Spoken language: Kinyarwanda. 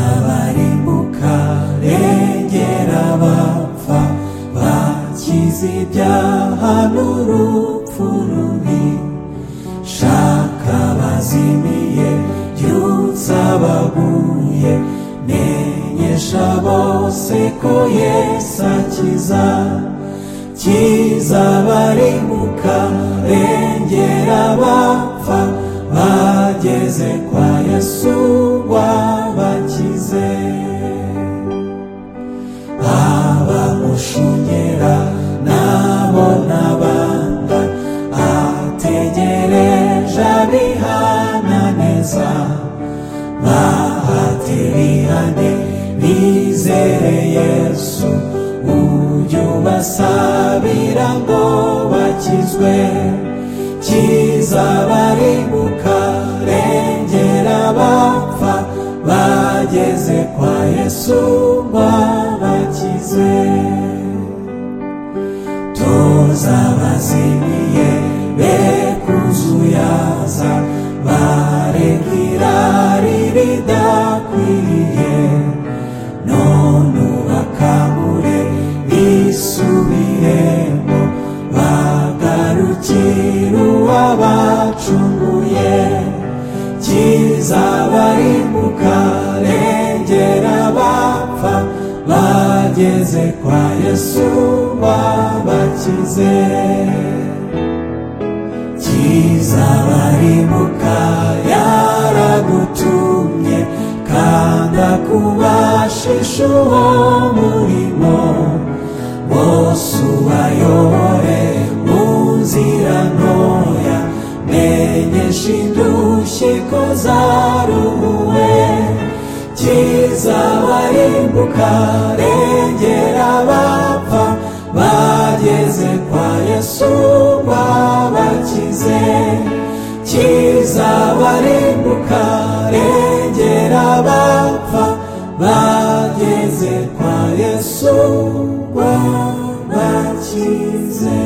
kizabarimbuka regera abapfa bakize ibyaha n'urupfu rubi shaka abazimiye byutsa abaguye menyesha bose ko yesu akiza kizabarimbuka regera abapfa bageze kwa yesu wabakize abamushungera nabo n'abanda ategereje abihananeza bahatirihane bizere yesu ujye ubasabira ngo bakizwe kizabarimbuka regera abapfa bageze kwa yesu wabakize tuzabazimiye be kuzuyaza bareka irari ridakwiriye none ubakangure bisubiremo bagarukire uwabacunguye kizabarimbuka regera abapfa bageze kwa yesu wabakize kizabarimbuka yaragutumye kanda kubashisha uwo murimo bose ubayobore mu nzira ntoya menyesha indushyi ko zaruwe kizabarimbuka regera abapfa bageze kwa yesu wabakize kizabarimbuka regera abapfa bageze kwa yesu wabakize